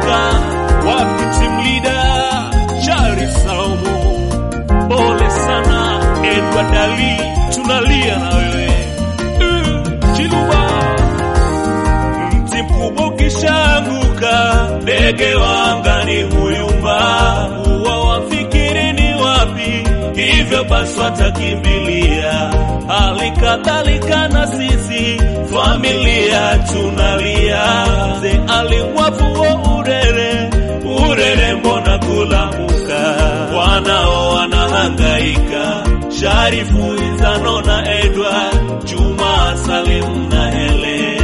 Afrika, wapi team leader Shari Saumu, pole sana Edward Ali, tunalia na wewe Uh, Chiluba, mti mkubwa ukishaanguka, ndege wa angani huyumba, huwa wafikiri ni wapi, hivyo basi watakimbilia. Hali kadhalika na sisi familia tunalia, ze alimwafuo urere urere, mbona kulamuka, wanao wanahangaika, Sharifu Izano na Edward Juma Salim na Hele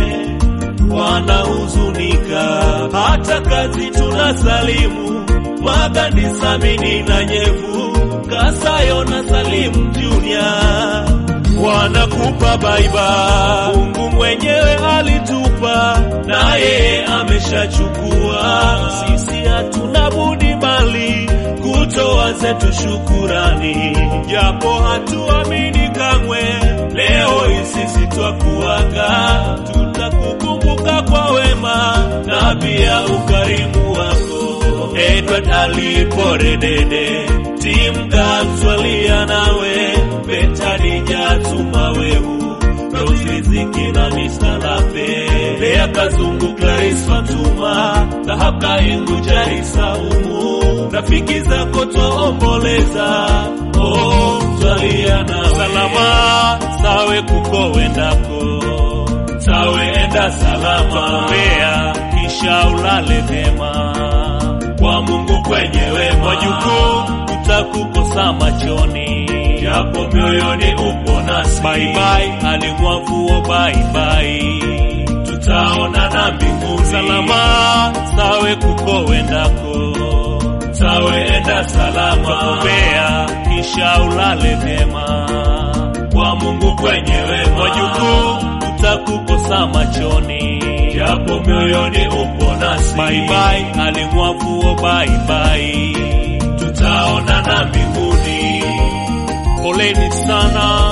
wanahuzunika, hata kazi tunasalimu Magandi Samini na Nyevu Kasayo na Salim Junior wanakupa baiba. Mungu mwenyewe alitupa na yeye ameshachukua, sisi hatuna budi bali kutoa zetu shukurani, japo hatuamini kamwe. Leo hii sisi twakuaga, tutakukumbuka kwa wema na pia ukarimu wako. Edward aliporedede tim gamswalia nawe betadija tumawehu roziziki na mistalape lea kazungu Clarice Fatuma dhahaka ingu jari saumu rafiki zako twaomboleza oh, twalia na salama sawe kuko wendako sawe enda salama mbea kisha ulale vema kwa Mungu kwenye wema, wajukuu utakukosa machoni, japo mioyoni upo nasi. Bye bye, alimwavuo bye bye, tutaonana mbinguni salama, sawe kuko wendako, sawe enda salama, kumbea kisha ulale vema, kwa Mungu kwenye wema, wajukuu utakukosa machoni, japo mioyoni upo nasi. Bye bye, alimwavuo bye bye, tutaonana mbinguni. Poleni sana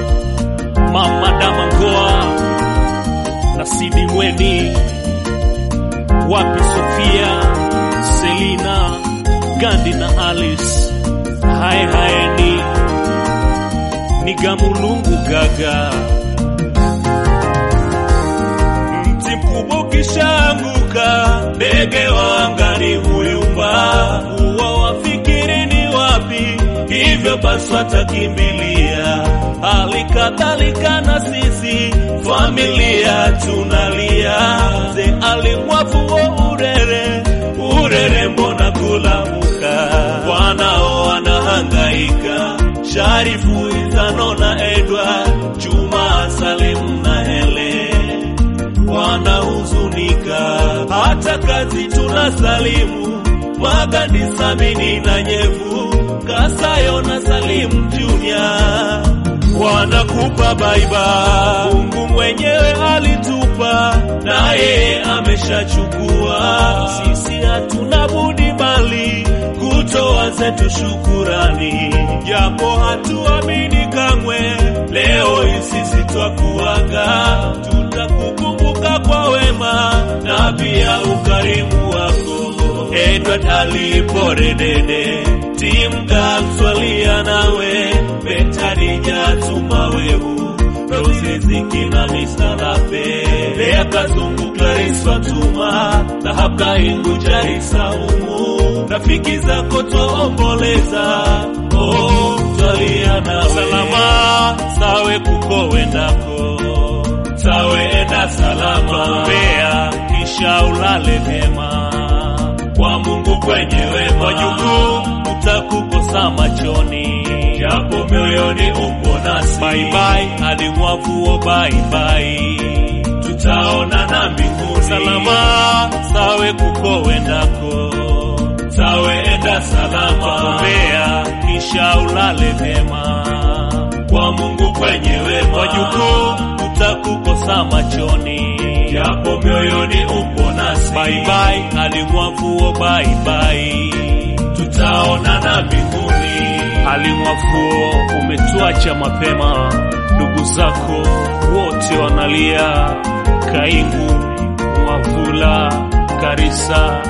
mama Damangoa na Sidi Mweni, wapi Sofia, Selina, Gandi na Alice, hae haeni ni Gamulungu Gaga mti mkubwa ukishaanguka, ndege wa angani huyumba, huwa wafikiri ni wapi, hivyo basi watakimbilia. Hali kadhalika na sisi familia tunalia, ze alimwafuo urere urere, mbona kulamuka, wanao wanahangaika, Sharifu Izano na Edward Juma Salim na Hele wanahuzunika, hata kazi tunasalimu Magandi Samini na Nyevu Kasayo na Salim Junior wanakupa baiba. Mungu mwenyewe alitupa na yeye ameshachukua, sisi hatuna budi bali kutoa zetu shukurani, japo hatuamini kamwe. Leo hii sisi twakuaga, tutakukumbuka kwa wema na pia ukarimu wako. Edward aliporedede tim gamswalia nawe betadija tumawehu roziziki na misalape lea kazungu Clarice Fatuma dhahabka ingu jari saumu rafiki zako twaomboleza oh, twalia na salama sawe kuko wendako sawe enda salama mbea kisha ulale vema kwa Mungu kwenye wema, wajukuu utakukosa machoni, japo mioyoni upo nasi. Bye bye, alimwavuo bye bye, tutaonana mbinguni salama, sawe kuko wendako, sawe enda salama, mbea kisha ulale vema, kwa Mungu kwenye wema, wajukuu utakukosa machoni, japo mioyoni upo nasi. Bye bye, alimwavuo bye bye, tutaonana mbinguni. Alimwavuo, umetuacha mapema, ndugu zako wote wanalia, Kaingu, Mwavula, Karisa,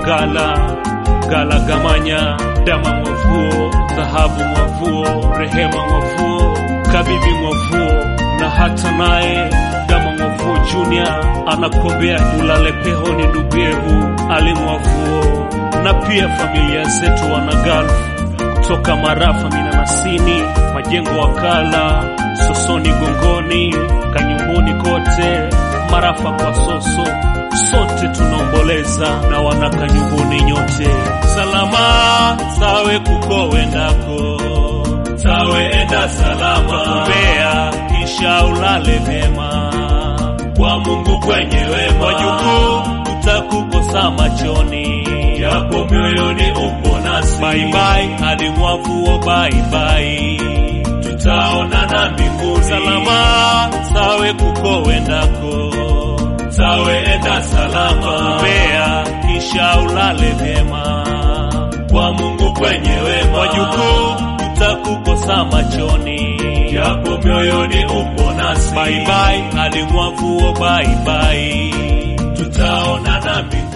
Gala Gala Gamanya, Dama Mwavuo, Dhahabu Mwavuo, Rehema Mwavuo, Kabibi Mwavuo na hata naye Dama Mwavuo Junior anakuombea ulale pehoni nduguyehu Ali Mwavuo, na pia familia zetu wana Gulf kutoka Marafa Minanasini, Majengo Wakala, Sosoni Gongoni, Kanyumbuni kote, Marafa kwa Soso, sote tunaomboleza na wana Kanyumbuni nyote. Salama sawe kuko wendako, sawe enda salama, Mbeya kisha ulale vyema, kwa Mungu kwenye wema, wajukuu utakukosa machoni, yapo mioyoni upo nasi. Bye bye hadi mwavuo, bye bye, tutaonana mbinguni. Salama sawe kuko wendako, sawe enda salama, Mbeya kisha ulale vyema, kwa Mungu kwenye wema, wajukuu utakukosa machoni, yapo mioyoni upo nasi. Bye bye hadi mwavuo, bye bye, tutaonana mbinguni.